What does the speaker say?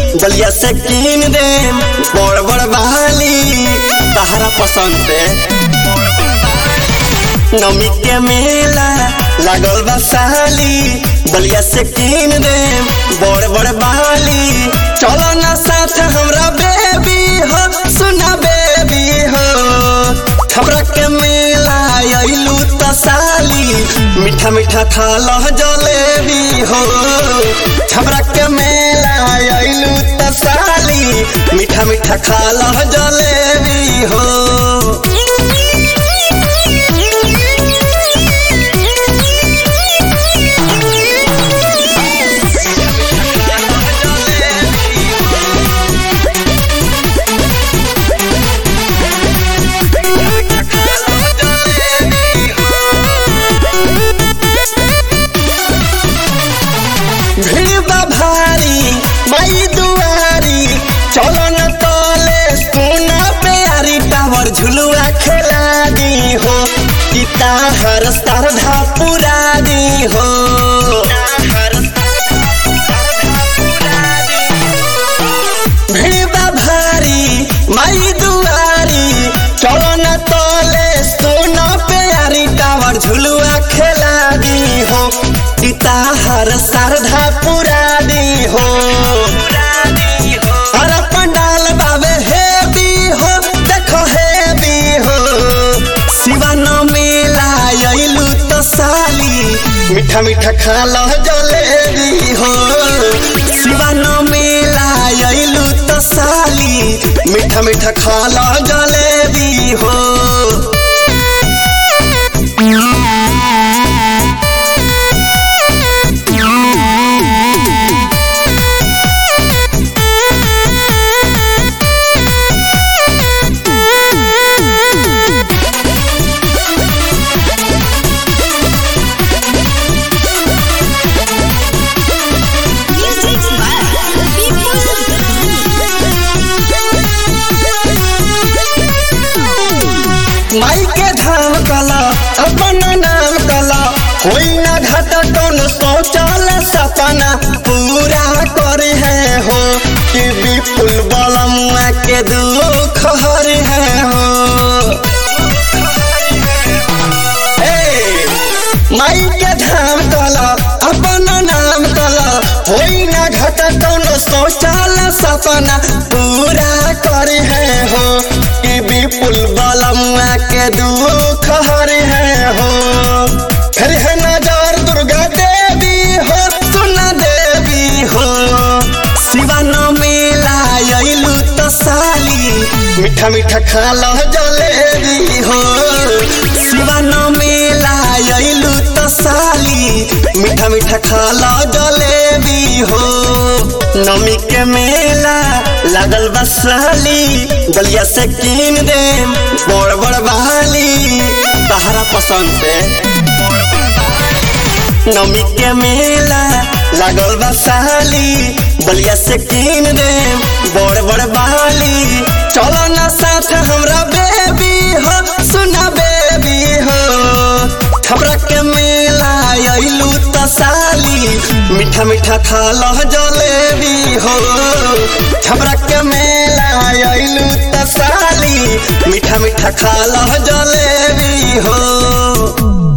बलिया से कीन दे बड़ बड़ बहाली तहरा पसंद पे नमी के मेला लागल बा साली बलिया से कीन दे बड़ बड़ बहाली चलो ना साथ हमरा बेबी हो सुना बेबी हो हमरा के मेला अइलू त साली मीठा मीठा खा लह जलेबी हो हमरा के मेला अइलू त साली मीठा मीठा खा लह जलेबी हो भीड़ बा भारी माई दुआरी चलो न तले सोना प्यारी टावर झुलुआ खेला दी हो पिता हर श्रद्धा पुरा दी हो भीड़ बा भारी माई दुआरी चलो न तले सोना प्यारी टावर झुलुआ खेला दी हो पिता हर श्रद्धा पुरा दी हो अरे पंडाल बाबे हे भी हो देखो हे भी हो शिवन मेला अइलू तो साली मीठा मीठा खा लो जलेबी हो शिवन मेला अइलू तो साली मीठा मीठा खा लो जलेबी हो Music by People माई के धाम कला अपन नाम कला कोई ना घाटा कौन सोचल सपना पूरा करे है हो कि विपुल बलमुआ के दुख हर है हो ए, माई के धाम कला अपन नाम कला होई ना घाटा कौन सोचल सपना पूरा करे है हो कि विपुल बलमुआ के दुख हर है हो फिर है नजर दुर्गा देवी हो सुना देवी हो शिवन मेला अइलू तो साली मीठा मीठा खा लो जलेबी हो शिवन मेला अइलू तो साली मीठा मीठा खा लो जलेबी हो नमी के मेला लागल बा साली गलिया से कीन दे बड़ बड़ बहाली तहरा पसंद पे नमी के मेला लागल बा साली बलिया से कीन दे बड़ बड़ बहाली चलो ना साथ हमरा बेबी हो सुना बेबी हो हमरा के मेला अइलू त साली मीठा मीठा खा लो जलेबी हो हमरा के मेला अइलू त साली मीठा मीठा खा लो जलेबी हो